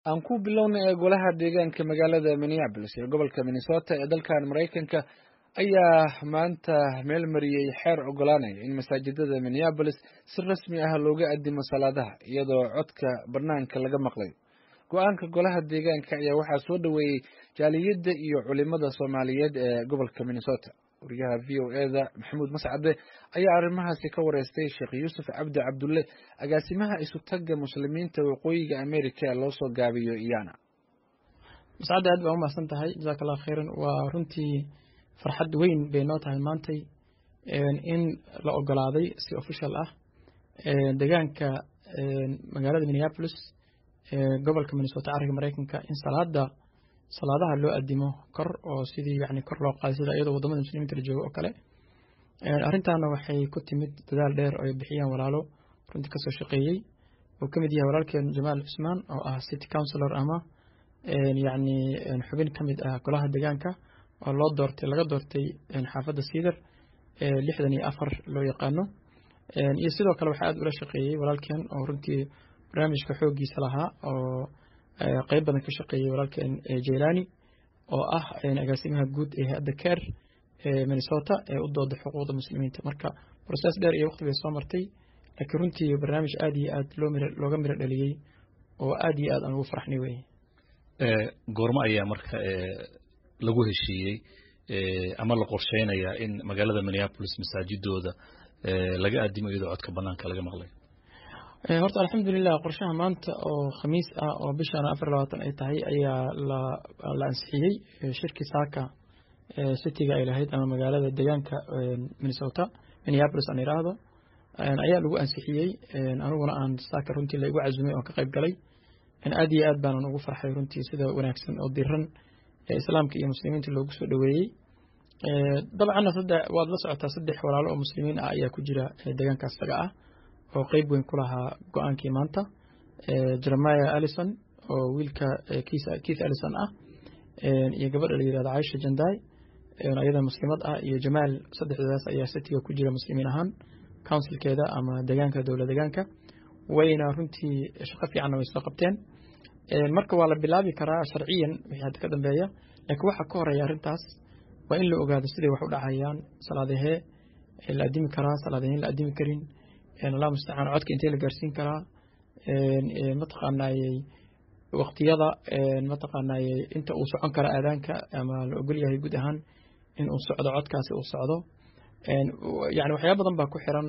aan ku bilownay ee golaha deegaanka magaalada minneabolis ee gobolka minnesota ee dalkan maraykanka ayaa maanta meel mariyey xeer ogolaanaya in masaajidada minneabolis si rasmi ah looga addimo salaadaha iyadoo codka banaanka laga maqlayo go-aanka golaha deegaanka ayaa waxaa soo dhoweeyey jaaliyadda iyo culimada soomaaliyeed ee gobolka minnesota wariyaha v o eda maxamuud mascade ayaa arrimahaasi ka wareystay sheekh yuusuf cabdi cabdulle agaasimaha isutaga muslimiinta waqooyiga america ee loo soo gaabiyo iyana mascadde aad baa umahadsan tahay jasaaka allah khayran waa runtii farxad weyn bay noo tahay maantay in la ogolaaday si official ah deegaanka magaalada minneapolis gobolka minnesota cariga maraykanka in salaada salaadaha loo adimo kor oo sidii yani kor loo qaaday sida iyadoo wadamada muslimiinta la joogo oo kale arrintaana waxay ku timid dadaal dheer oo ay bixiyaan walaalo runtii kasoo shaqeeyey uu ka mid yahay walaalkeen jamaal cusmaan oo ah city councilor ama yani xubin ka mid ah golaha deegaanka oo loo doortay laga doortay xaafadda siidar lixdan iyo afar loo yaqaano iyo sidoo kale waxaa aad ula shaqeeyey walaalkeen oo runtii barnaamijka xooggiisa lahaa oo qeyb badan ka shaqeeyey walaalkeen jailani oo ah agaasimaha guud ee hay-adda ker ee minnesota ee u dooda xuquuqda muslimiinta marka process dheer iyo waqti bay soo martay laakiin runtii barnaamij aad iyo aad loo mir looga miro dhaliyey oo aad iyo aad aan ugu farxnay weye goormo ayaa marka lagu heshiiyey ama la qorsheynayaa in magaalada minneapolis masaajidooda laga addimo iyadoo codka banaanka laga maqlay horta alxamdulilah qorshaha maanta oo khamiis ah oo bishan afar labaatan ay tahay ayaa la ansixiyey shirkii saaka cityga ay lahayd ama magaalada deegaanka minnesota minneapolis aan idhaahdo ayaa lagu ansixiyey aniguna aan saaka runtii laigu casumay oon ka qayb galay aad iyo aad baanan ugu farxay runtii sida wanaagsan oo diran ee islaamka iyo muslimiinta loogu soo dhoweeyey dabcanna waad la socotaa saddex walaalo oo muslimiin ah ayaa ku jira deegaankaas taga ah oo qeyb weyn ku lahaa go-aankii maanta jeremiah allison oo wiilka keith allison ah iyo gabadha la yirahdo caisha janday ayada muslimad ah iyo jamaal saddexdoodaas ayaa citiga ku jira muslimiin ahaan councilkeeda ama deegaanka dowla deegaanka wayna runtii shaqo fiicanna way soo qabteen marka waa la bilaabi karaa sharciyan wixii hadda ka dambeeya laakiin waxaa ka horeeya arrintaas waa in la ogaado siday wax u dhacayaan salaadahee la adimi karaa salaadaheen la adimi karin allah mustacaan codka intee la gaarsiin karaa mataqaanayey waqtiyada mataqaanayey inta uu socon kara aadaanka ama la ogol yahay guud ahaan in uu socdo codkaasi uu socdo yani waxyaaba badan baa ku xiran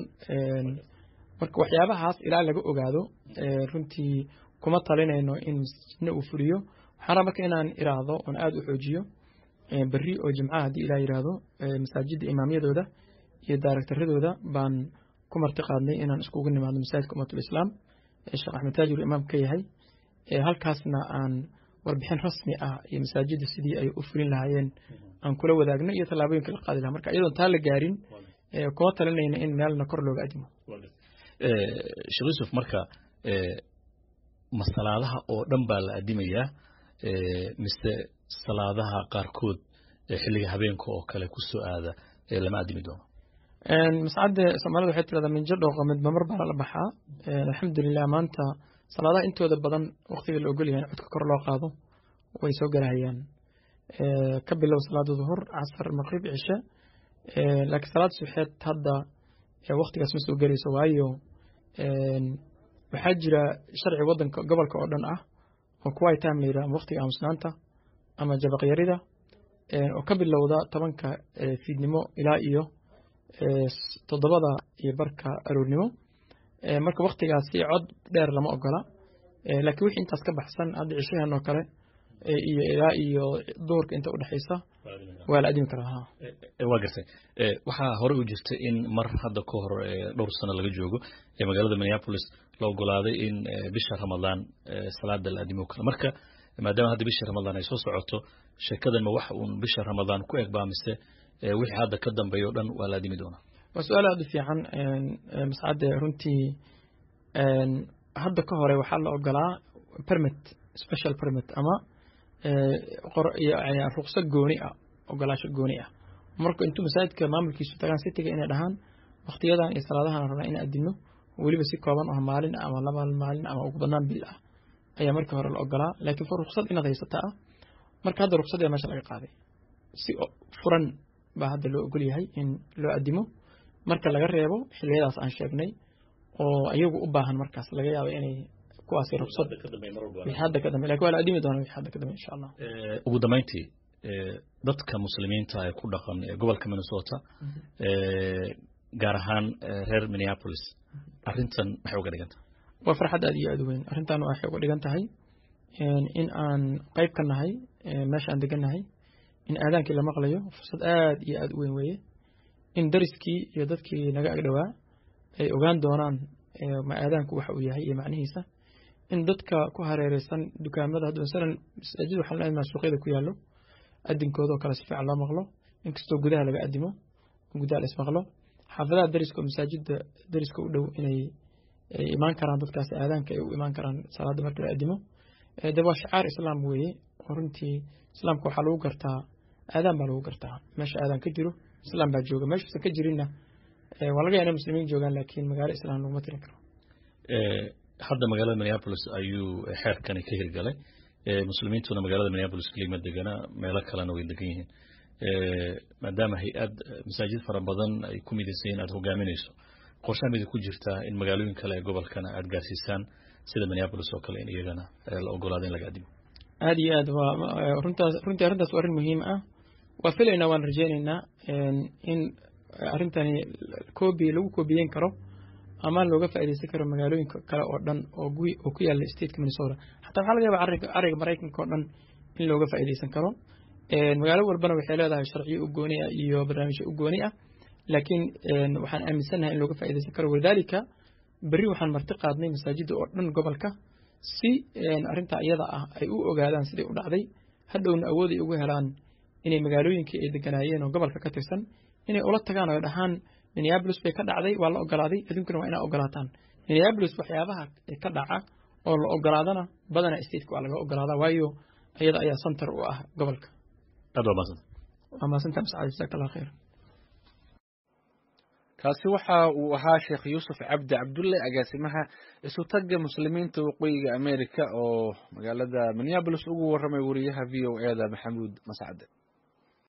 marka waxyaabahaas ilaa laga ogaado runtii kuma talinayno in masjidna uu fuliyo waxaan raa marka inaan iraahdo oon aada u xoojiyo berri oo jimcaha haddii ilaa yidhaahdo masaajidda imaamyadooda iyo daaragtaradooda baan ku marti qaadnay inaan iskugu nimaadno masaajidka ummatul islaam ee sheekh axmed taajir imaam ka yahay halkaasna aan warbixin rasmi ah iyo masaajidda sidii ay u fulin lahaayeen aan kula wadaagno iyo tallaabooyinka la qaadi lahaa marka iyadoon taa la gaarin kuma talinayna in meelna kor looga adimo sheekh yuusuf marka ma salaadaha oo dhan baa la adimayaa mise salaadaha qaarkood xilliga habeenka oo kale ku soo aada lama adimi doono mascadde soomaalida waxay tirahdaa minjo dhooqa midba mar baa lala baxaa alxamdulilah maanta salaadaha intooda badan waqtiga la ogol yahay in codka kor loo qaado way soo galahayaan ka bilow salaada duhur casar maqrib cishe laakiin salaad suxeed hadda waqtigaas ma soo gelayso waayo waxaa jira sharci wadanka gobolka oo dhan ah oo kuwai time la yidhaha ama waqtiga aamusnaanta ama jabaqyarida oo ka bilowda tobanka fiidnimo ilaa iyo toddobada iyo barka aroornimo marka waktigaasi cod dheer lama ogola laakiin wixii intaas ka baxsan hadda cishahan oo kale iyo ilaa iyo duhurka inta udhexaysa waa la adimi karaa waa gartay waxaa hore u jirtay in mar hadda ka hor dhowr sano laga joogo ee magaalada minneapolis la ogolaaday in bisha ramadaan salaada la adimo karo marka maadaama hadda bisha ramadaan ay soo socoto sheekadan ma wax uun bisha ramadaan ku eg baa mise wixii hadda ka dambeeya o dhan waa la adimi doonaa waa su-aal aada u fiican mascadde runtii hadda ka hore waxaa la ogolaa permit special permit ama ruqso gooni ah ogolaasho gooni ah marka intuu masaajidka maamulkiisu tagaan sitiga inay dhahaan waktiyadan iyo salaadahan rabnaa in adino weliba si kooban oo maalin ama laba maalin ama ugu badnaan bil ah ayaa markii hore la ogolaa laakiin for ruksad inaad haysata ah marka hadda ruksad ayaa meesha laga qaaday si furan baa hadda loo ogol yahay in loo adimo marka laga reebo xiliyadaas aan sheegnay oo iyagu u baahan markaas laga yaabo inay kuwaasi ruksad wixii hadda ka dambe lakin waa la adimi doonaa wixii hadda ka dambe insha allah ugu dambeyntii dadka muslimiinta ee ku dhaqan ee gobolka minnesota gaar ahaan reer minneapolis arrintan maxay uga dhigan tahay waa farxad aad iyo aad u weyn arrintan waxay uga dhigan tahay in aan qayb ka nahay meesha aan degan nahay in aadaankii la maqlayo fursad aad iyo aad u weyn weeye in dariskii iyo dadkii naga agdhowaa ay ogaan doonaan ma aadaanku waxa uu yahay iyo macnihiisa in dadka ku hareereysan dukaamada hadda masalan masaajid waxaan leenahay suuqyada ku yaallo adinkoodoo kale si fiican loo maqlo inkastoo gudaha laga adimo gudaha la ismaqlo xaafadaha dariska oo masaajida dariska u dhow inay imaan karaan dadkaasi aadaanka ay u imaan karaan salaada marka la adimo de waa shicaar islaam weeye oo runtii islaamka waxaa lagu gartaa aadaan baa lagu gartaa meesha aadaan ka jiro islaam baa jooga meeshuusan ka jirinna waa laga yaa inay muslimiin joogaan laakiin magaalo islaam laguma tirin karo hadda magaalada minneapolis ayuu xeerkani ka hirgalay muslimiintuna magaalada minneapolis kelima degana meelo kalena way degan yihiin maadaama hay-ad masaajid fara badan ay ku midaysan yihin aad hogaaminayso qorshaha mida ku jirtaa in magaalooyin kale ee gobolkana aad gaarsiisaan sida minneapolis oo kale in iyagana la ogolaado in laga adimo aad iyo aad waa runtaas runtii arrintaas waa arrin muhiim ah waa filaynaa waan rajaynaynaa in arrintani koobi lagu koobiyeyn karo ama looga faaidaysan karo magaalooyinka kale oo dhan oo oo ku yaala stateka minnesota xataa waxaa laga yaaba ariga maraykanka oo dhan in looga faaidaysan karo magaalo walbana waxay leedahay sharciyo u gooni ah iyo barnaamijyo u gooni ah laakiin waxaan aaminsannahay in looga faaidaysan karo walidaalika berri waxaan marti qaadnay masaajidda oo dhan gobolka si arrintaa iyada ah ay u ogaadaan siday u dhacday hadhowna awooday ugu helaan inay magaalooyinkii ay deganaayeen oo gobolka ka tirsan inay ula tagaan oo dhahaan minneabolis bay ka dhacday waa la ogolaaday aduunkana waa inaa ogolaataan minneabolis waxyaabaha ka dhaca oo la ogolaadana badana stateka waa laga ogolaadaa waayo iyada ayaa center u ah gobolka aad waa maasanta waa maasanta mascad jasaak allah khayr kaasi waxa uu ahaa sheekh yuusuf cabdi cabdulle agaasimaha isutagga muslimiinta waqooyiga america oo magaalada minneabolis ugu warramay wariyaha v o e da maxamuud mascade